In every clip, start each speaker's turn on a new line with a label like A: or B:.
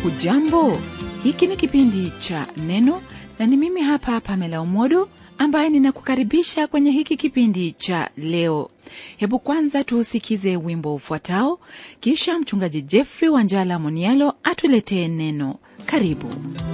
A: hujambo hiki ni kipindi cha neno na ni mimi hapa pamela umodo ambaye ninakukaribisha kwenye hiki kipindi cha leo hebu kwanza tuusikize wimbo ufuatao kisha mchungaji jeffrey wanjala monialo atuletee neno karibu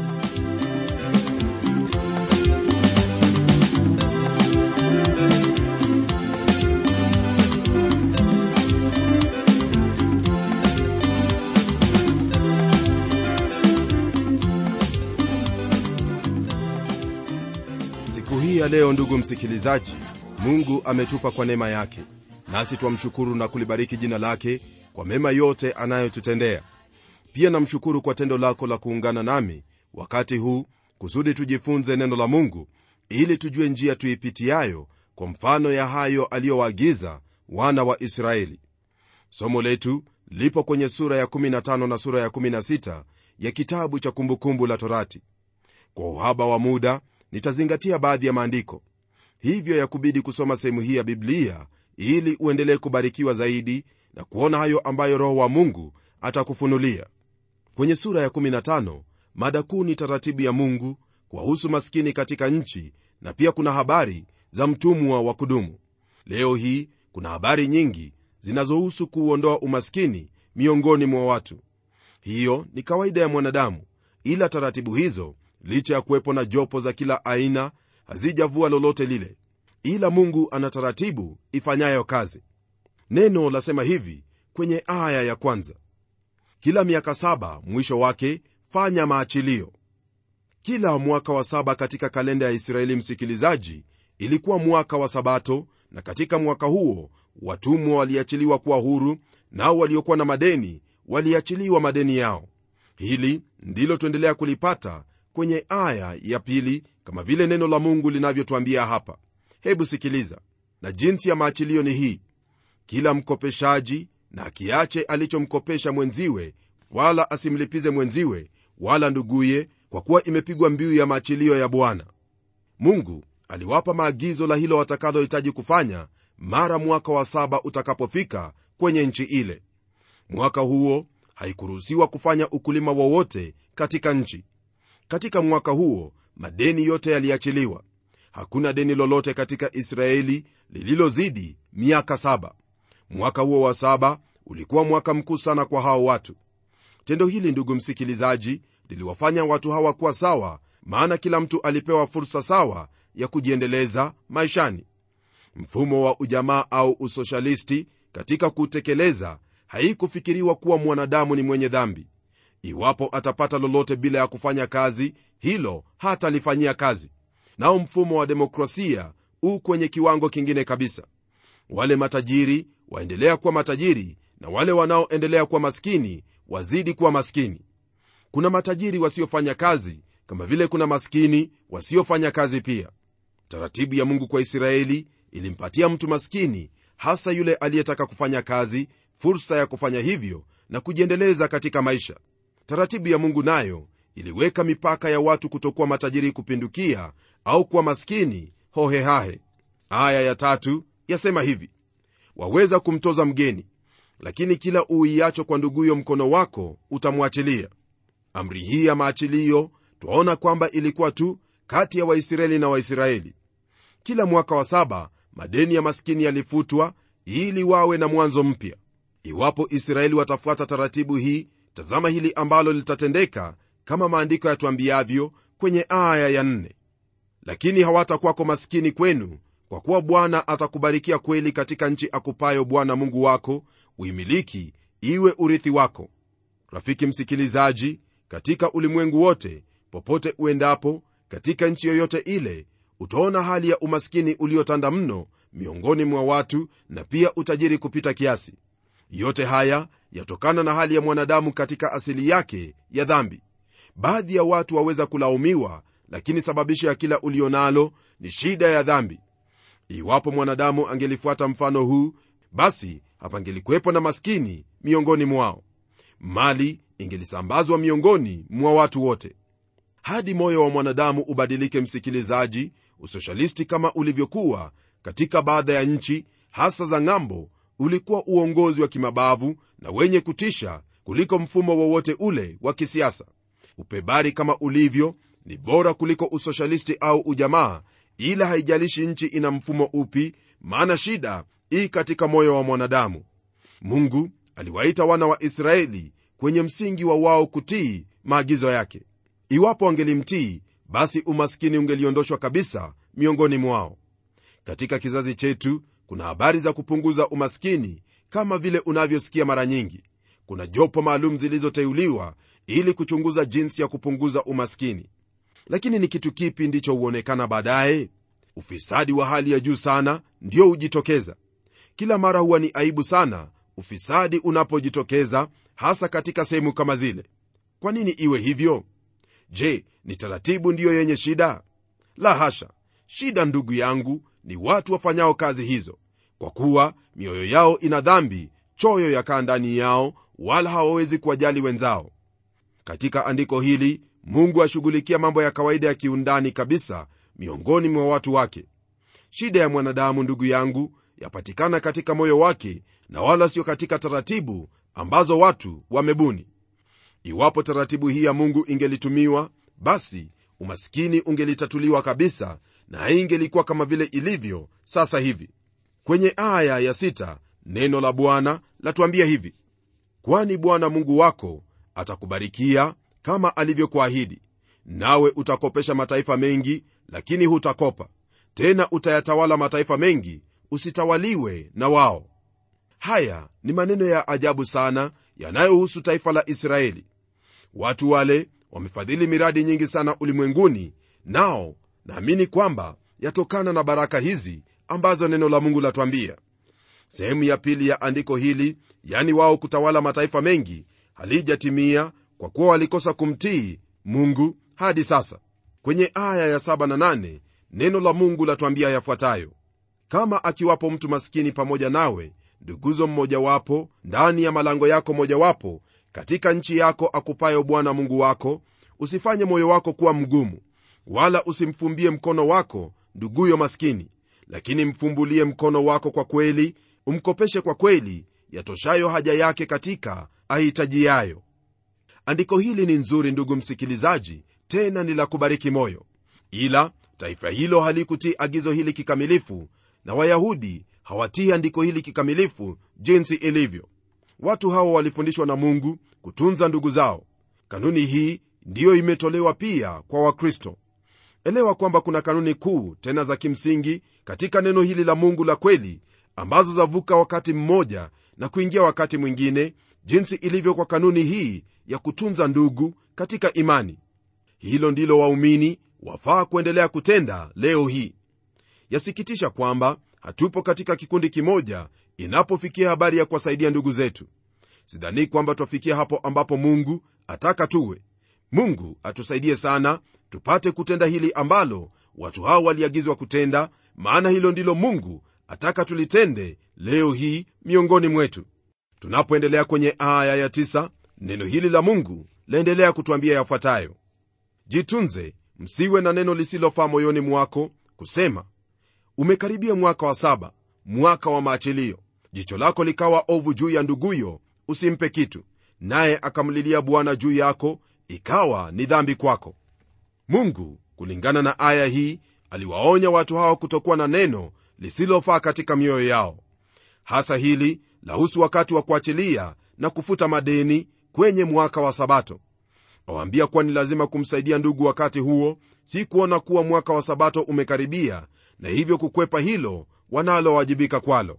B: siku hii ya leo ndugu msikilizaji mungu ametupa kwa neema yake nasi twamshukuru na kulibariki jina lake kwa mema yote anayotutendea pia namshukuru kwa tendo lako la kuungana nami wakati huu kusudi tujifunze neno la mungu ili tujue njia tuipitiayo kwa mfano ya hayo aliyowaagiza wana wa israeli somo letu lipo kwenye sura ya 15 na sura ya 16 ya kitabu cha kumbukumbu la torati kwa uhaba wa muda nitazingatia baadhi ya maandiko hivyo yakubidi kusoma sehemu hii ya biblia ili uendelee kubarikiwa zaidi na kuona hayo ambayo roho wa mungu atakufunulia kwenye sura ya 15 mada kuu ni taratibu ya mungu kuwahusu maskini katika nchi na pia kuna habari za mtumwa wa kudumu leo hii kuna habari nyingi zinazohusu kuuondoa umaskini miongoni mwa watu hiyo ni kawaida ya mwanadamu ila taratibu hizo licha ya kuwepo na jopo za kila aina hazijavua lolote lile ila mungu ana taratibu ifanyayo kazi neno lasema hivi kwenye aya ya kwanza kila miaka saba mwisho wake fanya maachilio kila mwaka wa saba katika kalenda ya israeli msikilizaji ilikuwa mwaka wa sabato na katika mwaka huo watumwa waliachiliwa kuwa huru nao waliokuwa na madeni waliachiliwa madeni yao hili ndilo tuendelea kulipata kwenye aya ya pili kama vile neno la mungu linavyotwambia hapa hebu sikiliza na jinsi ya maachilio ni hii kila mkopeshaji na akiache alichomkopesha mwenziwe wala asimlipize mwenziwe wala nduguye kwa kuwa imepigwa mbiu ya maachilio ya bwana mungu aliwapa maagizo la hilo watakalohitaji kufanya mara mwaka wa saba utakapofika kwenye nchi ile mwaka huo haikuruhusiwa kufanya ukulima wowote katika nchi katika mwaka huo madeni yote yaliachiliwa hakuna deni lolote katika israeli lililozidi miaka saba mwaka huo wa saba ulikuwa mwaka mkuu sana kwa hao watu tendo hili ndugu msikilizaji liliwafanya watu hawa kuwa sawa maana kila mtu alipewa fursa sawa ya kujiendeleza maishani mfumo wa ujamaa au usoshalisti katika kutekeleza haikufikiriwa kuwa mwanadamu ni mwenye dhambi iwapo atapata lolote bila ya kufanya kazi hilo hatalifanyia kazi nao mfumo wa demokrasia u kwenye kiwango kingine kabisa wale matajiri waendelea kuwa matajiri na wale wanaoendelea kuwa maskini wazidi kuwa maskini kuna matajiri wasiofanya kazi kama vile kuna maskini wasiofanya kazi pia taratibu ya mungu kwa israeli ilimpatia mtu maskini hasa yule aliyetaka kufanya kazi fursa ya kufanya hivyo na kujiendeleza katika maisha taratibu ya mungu nayo iliweka mipaka ya watu kutokuwa matajiri kupindukia au kuwa maskini hohehahe aya ya tatu yasema hivi waweza kumtoza mgeni lakini kila uiacho kwa nduguyo mkono wako utamwachilia amri hii ya maachilio twaona kwamba ilikuwa tu kati ya waisraeli na waisraeli kila mwaka wa saba madeni ya maskini yalifutwa ili wawe na mwanzo mpya iwapo israeli watafuata taratibu hii tazama hili ambalo litatendeka kama maandiko yatwambiavyo kwenye aya ya nne lakini hawatakwako maskini kwenu kwa kuwa bwana atakubarikia kweli katika nchi akupayo bwana mungu wako uimiliki iwe urithi wako rafiki msikilizaji katika ulimwengu wote popote uendapo katika nchi yoyote ile utaona hali ya umaskini uliotanda mno miongoni mwa watu na pia utajiri kupita kiasi yote haya yatokana na hali ya mwanadamu katika asili yake ya dhambi baadhi ya watu waweza kulaumiwa lakini sababisho ya kila ulio nalo ni shida ya dhambi iwapo mwanadamu angelifuata mfano huu basi hapangelikuwepo na maskini miongoni mwao mali ingelisambazwa miongoni mwa watu wote hadi moyo wa mwanadamu ubadilike msikilizaji usoshalisti kama ulivyokuwa katika baadhi ya nchi hasa za ng'ambo ulikuwa uongozi wa kimabavu na wenye kutisha kuliko mfumo wowote ule wa kisiasa upebari kama ulivyo ni bora kuliko usoshalisti au ujamaa ila haijalishi nchi ina mfumo upi maana shida ii katika moyo wa mwanadamu mungu aliwaita wana wa israeli kwenye msingi wa wao kutii maagizo yake iwapo wangelimtii basi umaskini ungeliondoshwa kabisa miongoni mwao katika kizazi chetu kuna habari za kupunguza umaskini kama vile unavyosikia mara nyingi kuna jopo maalum zilizoteuliwa ili kuchunguza jinsi ya kupunguza umaskini lakini ni kitu kipi ndicho huonekana baadaye ufisadi wa hali ya juu sana ndio hujitokeza kila mara huwa ni aibu sana ufisadi unapojitokeza hasa katika sehemu kama zile kwa nini iwe hivyo je ni taratibu ndiyo yenye shida la hasha shida ndugu yangu ni watu wafanyao kazi hizo kwa kuwa mioyo yao ina dhambi choyo yakaa ndani yao wala hawawezi kuwajali wenzao katika andiko hili mungu ashughulikia mambo ya kawaida ya kiundani kabisa miongoni mwa watu wake shida ya mwanadamu ndugu yangu yapatikana katika moyo wake na wala sio katika taratibu ambazo watu wamebuni iwapo taratibu hii ya mungu ingelitumiwa basi umaskini ungelitatuliwa kabisa na haingelikuwa kama vile ilivyo sasa hivi kwenye aya ya sita, neno la bwana latuambia hivi kwani bwana mungu wako atakubarikia kama alivyokuahidi nawe utakopesha mataifa mengi lakini hutakopa tena utayatawala mataifa mengi usitawaliwe na wao haya ni maneno ya ajabu sana yanayohusu taifa la israeli watu wale wamefadhili miradi nyingi sana ulimwenguni nao naamini kwamba yatokana na baraka hizi ambazo neno la mungu latwambia sehemu ya pili ya andiko hili yani wao kutawala mataifa mengi halijatimia kwa kuwa walikosa kumtii mungu hadi sasa kwenye aya ya 7 na 8 neno la mungu latwambia yafuatayo kama akiwapo mtu maskini pamoja nawe nduguzo mmojawapo ndani ya malango yako mojawapo katika nchi yako akupayo bwana mungu wako usifanye moyo wako kuwa mgumu wala usimfumbie mkono wako nduguyo maskini lakini mfumbulie mkono wako kwa kweli umkopeshe kwa kweli yatoshayo haja yake katika ahitajiyayo andiko hili ni nzuri ndugu msikilizaji tena ni la kubariki moyo ila taifa hilo halikutii agizo hili kikamilifu na wayahudi hawatii andiko hili kikamilifu jinsi ilivyo watu hawa walifundishwa na mungu kutunza ndugu zao kanuni hii ndiyo imetolewa pia kwa wakristo elewa kwamba kuna kanuni kuu tena za kimsingi katika neno hili la mungu la kweli ambazo zavuka wakati mmoja na kuingia wakati mwingine jinsi ilivyo kwa kanuni hii ya kutunza ndugu katika imani hilo ndilo waumini wafaa kuendelea kutenda leo hii yasikitisha kwamba hatupo katika kikundi kimoja inapofikia habari ya kuwasaidia ndugu zetu sidhani kwamba twafikia hapo ambapo mungu ataka tuwe mungu atusaidie sana tupate kutenda hili ambalo watu hao waliagizwa kutenda maana hilo ndilo mungu ataka tulitende leo hii miongoni mwetu tunapoendelea kwenye aya ya tisa, neno hili la mungu laendelea kutwambia yafuatayo jitunze msiwe na neno lisilofaa moyoni mwako kusema umekaribia mwaka wa saba mwaka wa maachilio jicho lako likawa ovu juu ya nduguyo usimpe kitu naye akamlilia bwana juu yako ikawa ni dhambi kwako mungu kulingana na aya hii aliwaonya watu hao kutokuwa na neno lisilofaa katika mioyo yao hasa hili lahusu wakati wa kuachilia na kufuta madeni kwenye mwaka wa sabato awaambia kuwa ni lazima kumsaidia ndugu wakati huo si kuona kuwa mwaka wa sabato umekaribia na hivyo kukwepa hilo wanalowajibika kwalo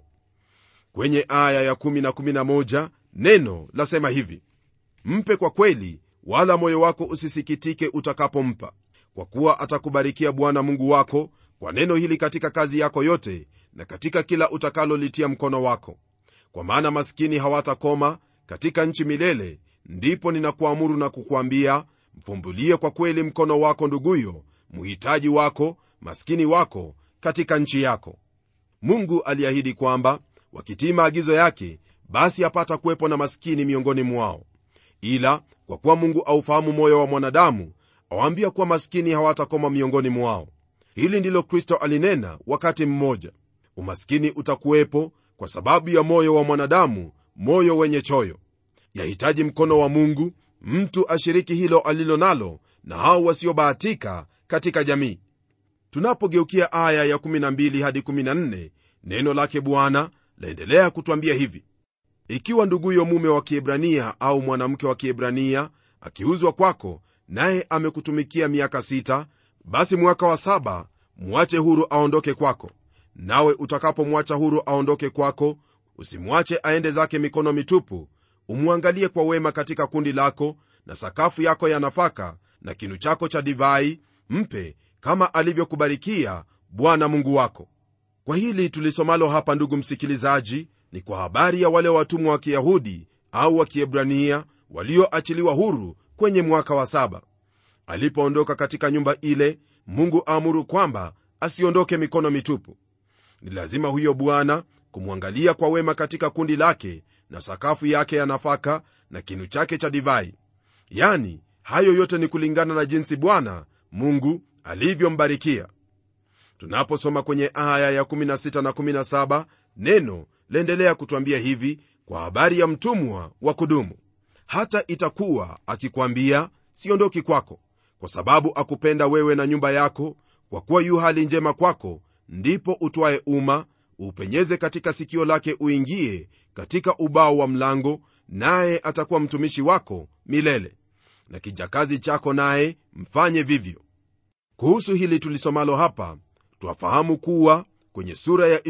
B: kwenye aya ya 1 na 11 neno lasema hivi mpe kwa kweli wala moyo wako usisikitike utakapompa kwa kuwa atakubarikia bwana mungu wako kwa neno hili katika kazi yako yote na katika kila utakalolitia mkono wako kwa maana maskini hawatakoma katika nchi milele ndipo ninakuamuru na kukwambia mfumbulie kwa kweli mkono wako nduguyo mhitaji wako maskini wako katika nchi yako mungu aliahidi kwamba wakitii maagizo yake basi hapata kuwepo na maskini miongoni mwao ila kwa kuwa mungu aufahamu moyo wa mwanadamu awaambia kuwa maskini hawatakoma miongoni mwao hili ndilo kristo alinena wakati mmoja umaskini utakuwepo kwa sababu ya moyo wa mwanadamu moyo wenye choyo yahitaji mkono wa mungu mtu ashiriki hilo alilo nalo na hao wasiobahatika katika jamii tunapogeukia aya ya12 hadi 14 neno lake bwana laendelea kutwambia hivi ikiwa nduguyo mume wa kiebrania au mwanamke wa kiebrania akiuzwa kwako naye amekutumikia miaka sita basi mwaka wa saba mwache huru aondoke kwako nawe utakapomwacha huru aondoke kwako usimwache aende zake mikono mitupu umwangalie kwa wema katika kundi lako na sakafu yako ya nafaka na kinu chako cha divai mpe kama alivyokubarikia bwana mungu wako kwa hili tulisomalo hapa ndugu msikilizaji ni kwa habari ya wale watumwa wa kiyahudi au wa kiebrania walioachiliwa huru kwenye mwaka wa saba alipoondoka katika nyumba ile mungu aamuru kwamba asiondoke mikono mitupu ni lazima huyo bwana kumwangalia kwa wema katika kundi lake na sakafu yake ya nafaka na kinu chake cha divai yani hayo yote ni kulingana na jinsi bwana mungu alivyombarikia tunaposoma kwenye aya ya 16 na 17 neno laendelea kutwambia hivi kwa habari ya mtumwa wa kudumu hata itakuwa akikwambia siondoki kwako kwa sababu akupenda wewe na nyumba yako kwa kuwa yu hali njema kwako ndipo utwaye uma upenyeze katika sikio lake uingie katika ubao wa mlango naye atakuwa mtumishi wako milele na kijakazi chako naye mfanye vivyo kuhusu hili tulisomalo hapa twafahamu kuwa kwenye sura ya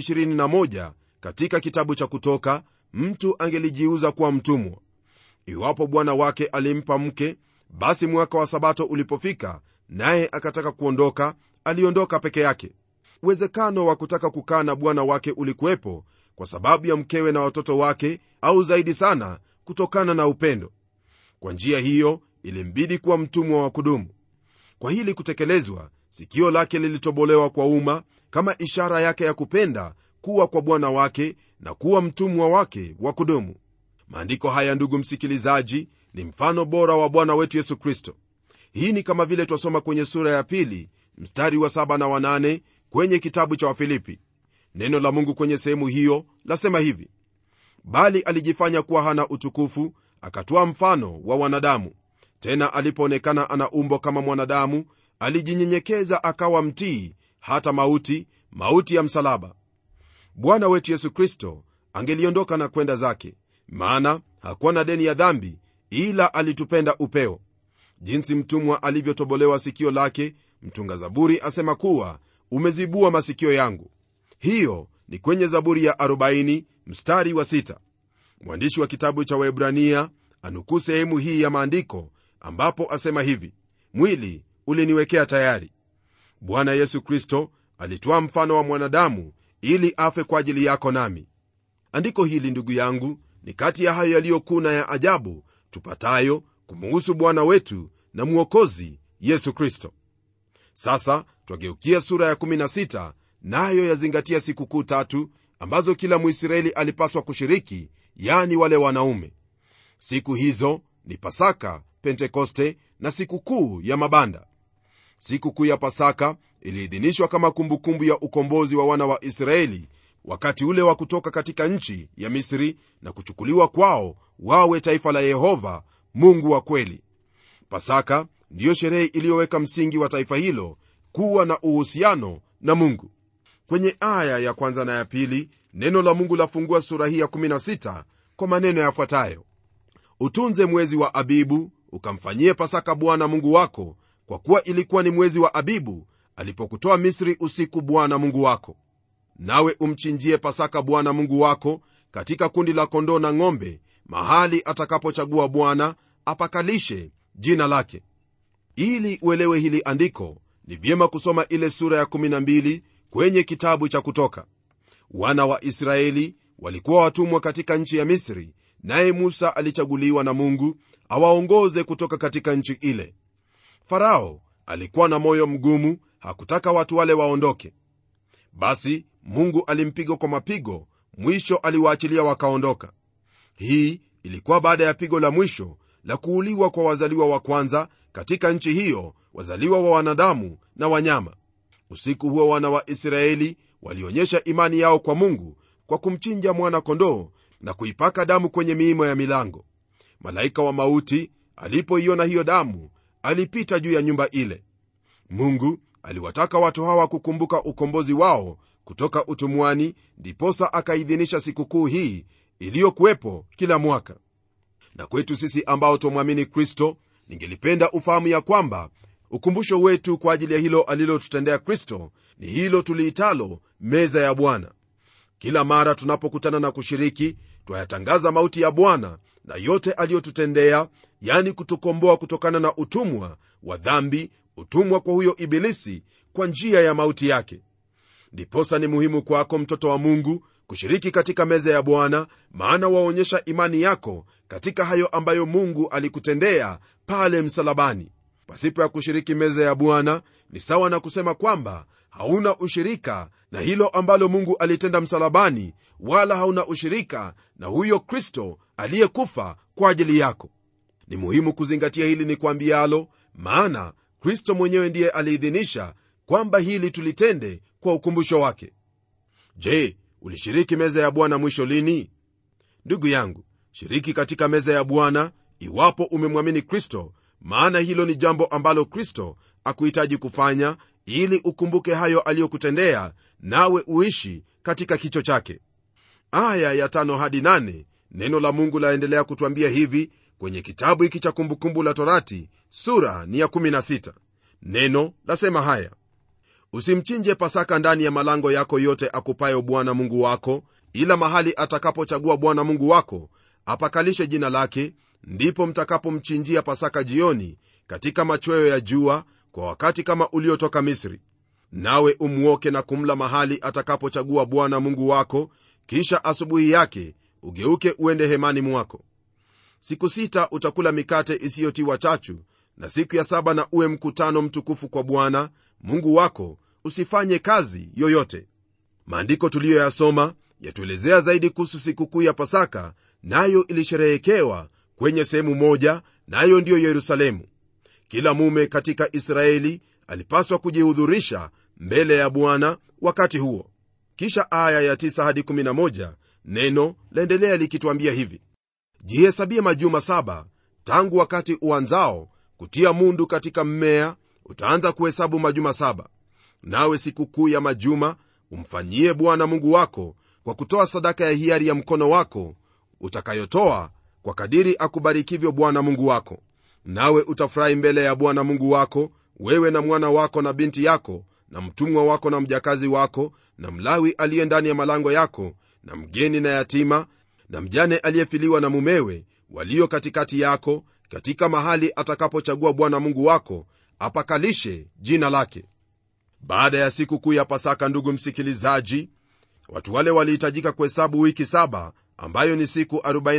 B: 21 katika kitabu cha kutoka mtu angelijiuza kuwa mtumwa iwapo bwana wake alimpa mke basi mwaka wa sabato ulipofika naye akataka kuondoka aliondoka peke yake uwezekano wa kutaka kukaa na bwana wake ulikuwepo kwa sababu ya mkewe na watoto wake au zaidi sana kutokana na upendo kwa njia hiyo ilimbidi kuwa mtumwa wa kudumu kwa hili kutekelezwa sikio lake lilitobolewa kwa umma kama ishara yake ya kupenda kuwa kwa bwana wake na kuwa mtumwa wake wa kudumu maandiko haya ndugu msikilizaji ni mfano bora wa bwana wetu yesu kristo hii ni kama vile twasoma kwenye sura ya pili mstari wa saba na wanane kwenye kitabu cha wafilipi neno la mungu kwenye sehemu hiyo lasema hivi bali alijifanya kuwa hana utukufu akatoa mfano wa wanadamu tena alipoonekana ana umbo kama mwanadamu alijinyenyekeza akawa mtii hata mauti mauti ya msalaba bwana wetu yesu kristo angeliondoka na kwenda zake maana hakuwa na deni ya dhambi ila alitupenda upeo jinsi mtumwa alivyotobolewa sikio lake mtunga zaburi asema kuwa umezibua masikio yangu hiyo ni kwenye zaburi ya 40 mstari wa 6 mwandishi wa kitabu cha waebrania anukuu sehemu hii ya maandiko ambapo asema hivi mwili uliniwekea tayari bwana yesu kristo alitoa mfano wa mwanadamu ili afe kwa ajili yako nami andiko hili ndugu yangu ni kati ya hayo yaliyokuu na ya ajabu tupatayo kumuhusu bwana wetu na mwokozi yesu kristo sasa twageukia sura ya 16 nayo yazingatia sikukuu tatu ambazo kila mwisraeli alipaswa kushiriki yani wale wanaume siku hizo ni pasaka pentekoste na sikukuu ya mabanda sikukuu ya pasaka iliidhinishwa kama kumbukumbu ya ukombozi wa wana wa israeli wakati ule wa kutoka katika nchi ya misri na kuchukuliwa kwao wawe taifa la yehova mungu wa kweli pasaka ndiyo sherehe iliyoweka msingi wa taifa hilo kuwa na uhusiano na mungu kwenye aya ya kwanza na ya pili neno la mungu lafungua sura hii ya 16 kwa maneno yafuatayo utunze mwezi wa abibu ukamfanyie pasaka bwana mungu wako kwa kuwa ilikuwa ni mwezi wa abibu alipokutoa misri usiku bwana mungu wako nawe umchinjie pasaka bwana mungu wako katika kundi la kondoo na ng'ombe mahali atakapochagua bwana apakalishe jina lake ili uelewe hili andiko ni vyema kusoma ile sura ya 12 kwenye kitabu cha kutoka wana wa israeli walikuwa watumwa katika nchi ya misri naye musa alichaguliwa na mungu awaongoze kutoka katika nchi ile farao alikuwa na moyo mgumu hakutaka watu wale waondoke basi mungu alimpiga kwa mapigo mwisho aliwaachilia wakaondoka hii ilikuwa baada ya pigo la mwisho la kuuliwa kwa wazaliwa wa kwanza katika nchi hiyo wazaliwa wa wanadamu na wanyama usiku huo wana wa israeli walionyesha imani yao kwa mungu kwa kumchinja mwana kondoo na kuipaka damu kwenye miimo ya milango malaika wa mauti alipoiona hiyo damu alipita juu ya nyumba ile mungu aliwataka watu hawa kukumbuka ukombozi wao kutoka utumwani ndiposa akaidhinisha sikukuu hii iliyokuwepo kila mwaka na kwetu sisi ambao twamwamini kristo ningelipenda ufahamu ya kwamba ukumbusho wetu kwa ajili ya hilo alilotutendea kristo ni hilo tuliitalo meza ya bwana kila mara tunapokutana na kushiriki twayatangaza mauti ya bwana na yote aliyotutendea yani kutukomboa kutokana na utumwa wa dhambi utumwa kwa huyo ibilisi kwa njia ya mauti yake ndiposa ni muhimu kwako mtoto wa mungu kushiriki katika meza ya bwana maana waonyesha imani yako katika hayo ambayo mungu alikutendea pale msalabani pasipo ya kushiriki meza ya bwana ni sawa na kusema kwamba hauna ushirika na hilo ambalo mungu alitenda msalabani wala hauna ushirika na huyo kristo aliyekufa kwa ajili yako ni muhimu kuzingatia hili ni kwambialo maana kristo mwenyewe ndiye aliidhinisha kwamba hili tulitende kwa ukumbusho wake je ulishiriki meza ya bwana mwisho lini ndugu yangu shiriki katika meza ya bwana iwapo umemwamini kristo maana hilo ni jambo ambalo kristo akuhitaji kufanya ili ukumbuke hayo aliyokutendea nawe uishi katika kicho chake aya ya tano hadi nane neno la mungu laendelea kutwambia hivi kwenye kitabu hiki cha kumbukumbu la torati sura ni ya 16 neno lasema haya usimchinje pasaka ndani ya malango yako yote akupayo bwana mungu wako ila mahali atakapochagua bwana mungu wako apakalishe jina lake ndipo mtakapomchinjia pasaka jioni katika machweo ya jua kwa wakati kama uliotoka misri nawe umwoke na kumla mahali atakapochagua bwana mungu wako kisha asubuhi yake ugeuke uende hemani mwako siku sita utakula mikate isiyotiwa chachu na siku ya saba na uwe mkutano mtukufu kwa bwana mungu wako usifanye kazi yoyote maandiko tuliyoyasoma yatuelezea zaidi kuhusu sikukuu ya pasaka nayo ilisherehekewa kwenye sehemu moja nayo ndiyo yerusalemu kila mume katika israeli alipaswa kujihudhurisha mbele ya bwana wakati huo kisha aya ya 9 hadi 11 neno laendelea likitwambia hivi jihesabie majuma saba tangu wakati uanzao kutia mundu katika mmea utaanza kuhesabu majuma saba nawe sikukuu ya majuma umfanyie bwana mungu wako kwa kutoa sadaka ya hiari ya mkono wako utakayotoa kwa kadiri akubarikivyo bwana mungu wako nawe utafurahi mbele ya bwana mungu wako wewe na mwana wako na binti yako na mtumwa wako na mjakazi wako na mlawi aliye ndani ya malango yako na mgeni na yatima na mjane aliyefiliwa na mumewe walio katikati yako katika mahali atakapochagua bwana mungu wako apakalishe jina lake baada ya siku kuu ya pasaka ndugu msikilizaji watu wale walihitajika kuhesabu wiki saba ambayo ni siku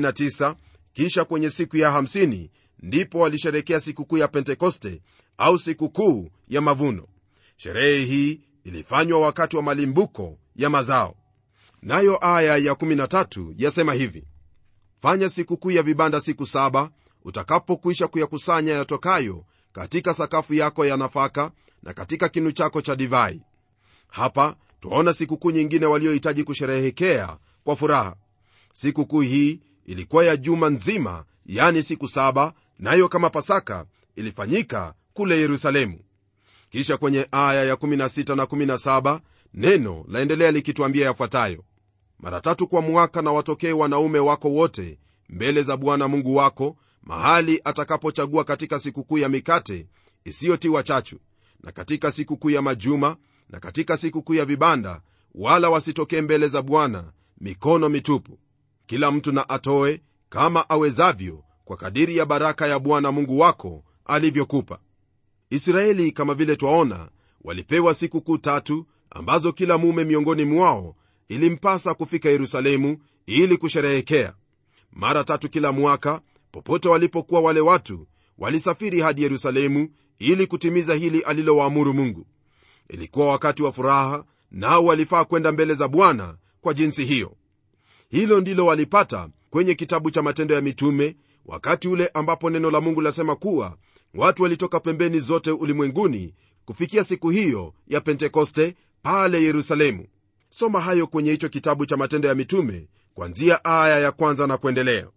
B: 49 kisha kwenye siku ya 50 ndipo walisherekea sikukuu ya pentekoste au sikukuu ya mavuno sherehe hii ilifanywa wakati wa malimbuko ya mazao nayo aya ya 13 yasema hivi fanya sikukuu ya vibanda siku saba utakapokwisha kuyakusanya yatokayo katika sakafu yako ya nafaka na katika kinu chako cha divai hapa twaona sikukuu nyingine waliohitaji kusherehekea kwa furaha sikukuu hii ilikuwa ya juma nzima yani siku saba nayo kama pasaka ilifanyika kule yerusalemu kisha kwenye aya ya 16 na 17 neno laendelea likitwambia yafuatayo mara tatu kwa mwaka na watokee wanaume wako wote mbele za bwana mungu wako mahali atakapochagua katika sikukuu ya mikate isiyotiwa chachu na katika sikukuu ya majuma na katika sikukuu ya vibanda wala wasitokee mbele za bwana mikono mitupu kila mtu na atoe kama awezavyo kwa kadiri ya baraka ya bwana mungu wako alivyokupa israeli kama vile twaona walipewa sikukuu tatu ambazo kila mume miongoni mwao ilimpasa kufika yerusalemu ili kusherehekea mara tatu kila mwaka popote walipokuwa wale watu walisafiri hadi yerusalemu ili kutimiza hili alilowaamuru mungu ilikuwa wakati wa furaha nao walifaa kwenda mbele za bwana kwa jinsi hiyo hilo ndilo walipata kwenye kitabu cha matendo ya mitume wakati ule ambapo neno la mungu lasema kuwa watu walitoka pembeni zote ulimwenguni kufikia siku hiyo ya pentekoste pale yerusalemu soma hayo kwenye hicho kitabu cha matendo ya mitume kwanzia aya ya kwanza na kuendelea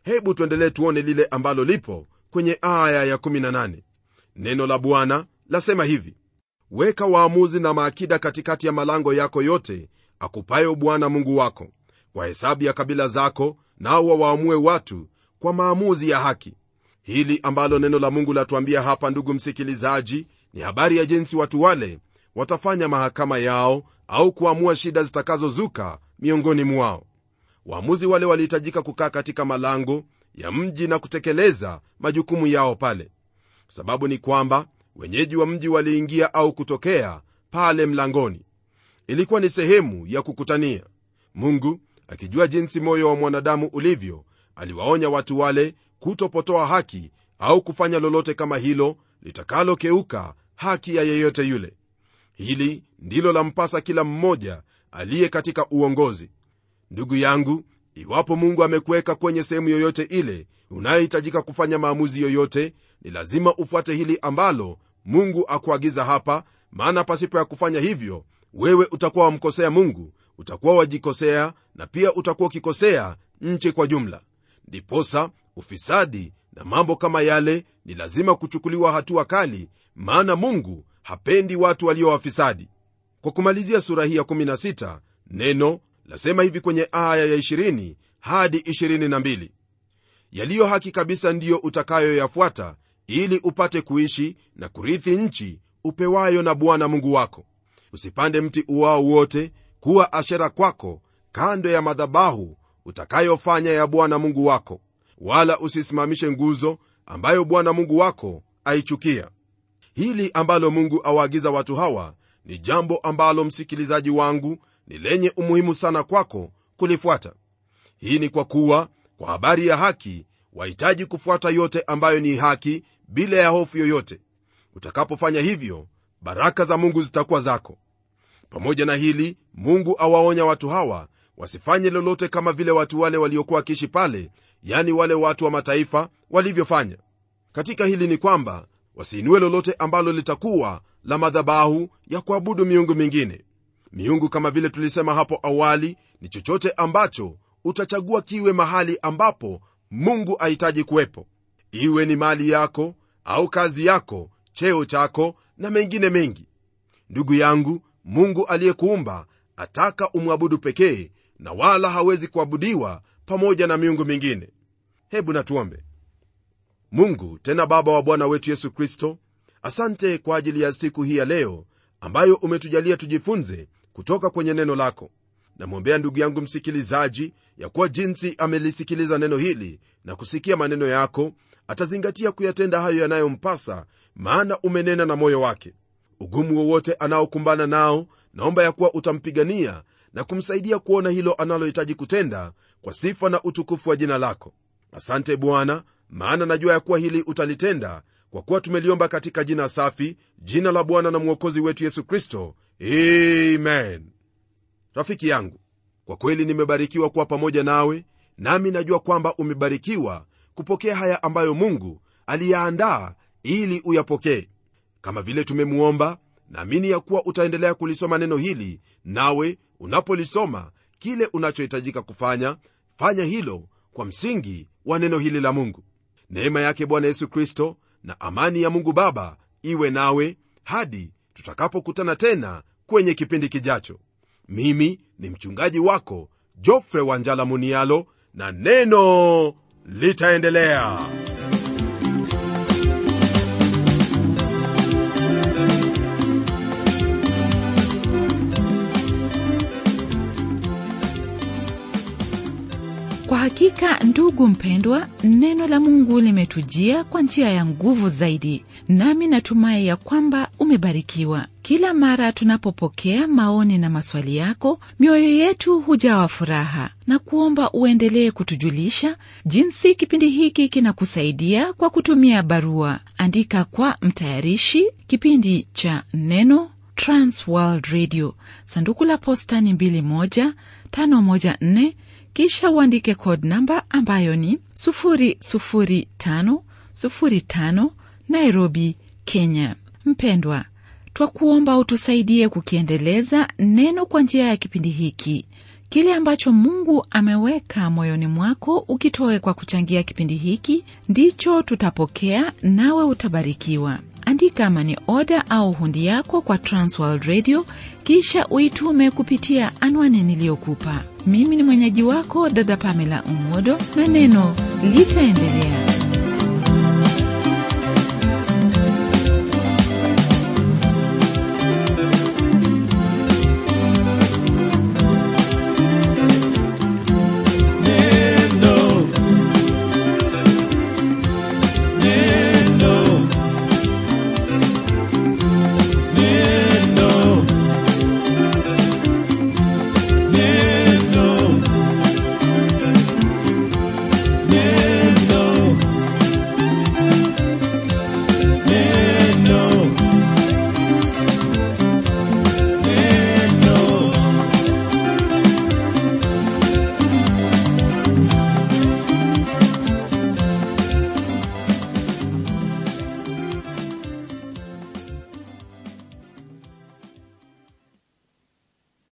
B: hebu tuendelee tuone lile ambalo lipo kwenye aya ya18 neno la bwana lasema hivi weka waamuzi na maakida katikati ya malango yako yote akupayo bwana mungu wako kwa hesabu ya kabila zako nao wawaamue watu kwa maamuzi ya haki hili ambalo neno la mungu latuambia hapa ndugu msikilizaji ni habari ya jinsi watu wale watafanya mahakama yao au kuamua shida zitakazozuka miongoni mwao waamuzi wale walihitajika kukaa katika malango ya mji na kutekeleza majukumu yao pale sababu ni kwamba wenyeji wa mji waliingia au kutokea pale mlangoni ilikuwa ni sehemu ya kukutania mungu akijua jinsi moyo wa mwanadamu ulivyo aliwaonya watu wale kutopotoa haki au kufanya lolote kama hilo litakalokeuka haki ya yeyote yule hili ndilo lampasa kila mmoja aliye katika uongozi ndugu yangu iwapo mungu amekuweka kwenye sehemu yoyote ile unayohitajika kufanya maamuzi yoyote ni lazima ufuate hili ambalo mungu akuagiza hapa maana pasipo ya kufanya hivyo wewe utakuwa wamkosea mungu utakuwa wajikosea na pia utakuwa ukikosea nchi kwa jumla ndiposa ufisadi na mambo kama yale ni lazima kuchukuliwa hatua kali maana mungu hapendi watu walio wafisadi kwa kumalizia sura hii ya16 neno lasema hivi kwenye aya ya 20 hadi 22 yaliyo haki kabisa ndiyo utakayoyafuata ili upate kuishi na kurithi nchi upewayo na bwana mungu wako usipande mti uwao wote kuwa ashera kwako kando ya madhabahu utakayofanya ya bwana mungu wako wala usisimamishe nguzo ambayo bwana mungu wako aichukia hili ambalo mungu awaagiza watu hawa ni jambo ambalo msikilizaji wangu ni lenye umuhimu sana kwako kulifuata hii ni kwa kuwa kwa habari ya haki wahitaji kufuata yote ambayo ni haki bila ya hofu yoyote utakapofanya hivyo baraka za mungu zitakuwa zako pamoja na hili mungu awaonya watu hawa wasifanye lolote kama vile watu wale waliokuwa wakiishi pale yani wale watu wa mataifa walivyofanya katika hili ni kwamba wasiinue lolote ambalo litakuwa la madhabahu ya kuabudu miungu mingine miungu kama vile tulisema hapo awali ni chochote ambacho utachagua kiwe mahali ambapo mungu ahitaji kuwepo iwe ni mali yako au kazi yako cheo chako na mengine mengi ndugu yangu mungu aliyekuumba ataka umwabudu pekee na wala hawezi kuabudiwa pamoja na miungu mingine hebu natuombe mungu tena baba wa bwana wetu yesu kristo asante kwa ajili ya siku hii ya leo ambayo umetujalia tujifunze kutoka kwenye neno lako namwombea ndugu yangu msikilizaji ya kuwa jinsi amelisikiliza neno hili na kusikia maneno yako atazingatia kuyatenda hayo yanayompasa maana umenena na moyo wake ugumu wowote anaokumbana nao naomba ya kuwa utampigania na kumsaidia kuona hilo analohitaji kutenda kwa sifa na utukufu wa jina lako asante bwana maana najua ya kuwa hili utalitenda kwa kuwa tumeliomba katika jina safi jina la bwana na mwokozi wetu yesu kristo amen rafiki yangu kwa kweli nimebarikiwa kuwa pamoja nawe nami najua kwamba umebarikiwa kupokea haya ambayo mungu aliyaandaa ili uyapokee kama vile tumemwomba naamini ya kuwa utaendelea kulisoma neno hili nawe unapolisoma kile unachohitajika kufanya fanya hilo kwa msingi wa neno hili la mungu neema yake bwana yesu kristo na amani ya mungu baba iwe nawe hadi tutakapokutana tena kwenye kipindi kijacho mimi ni mchungaji wako jofre wanjala munialo na neno litaendelea
A: kwa hakika ndugu mpendwa neno la mungu limetujia kwa njia ya nguvu zaidi nami natumai ya kwamba umebarikiwa kila mara tunapopokea maoni na maswali yako mioyo yetu hujawa furaha na kuomba uendelee kutujulisha jinsi kipindi hiki kinakusaidia kwa kutumia barua andika kwa mtayarishi kipindi cha neno transworld radio sanduku la posta ni 21514 kisha uandike code namba ambayo ni 00505 nairobi kenya mpendwa twakuomba utusaidie kukiendeleza neno kwa njia ya kipindi hiki kile ambacho mungu ameweka moyoni mwako ukitoe kwa kuchangia kipindi hiki ndicho tutapokea nawe utabarikiwa andika mani oda au hundi yako kwa transworld radio kisha uitume kupitia anwani niliyokupa mimi ni mwenyeji wako dada pamela umodo na neno litaendelea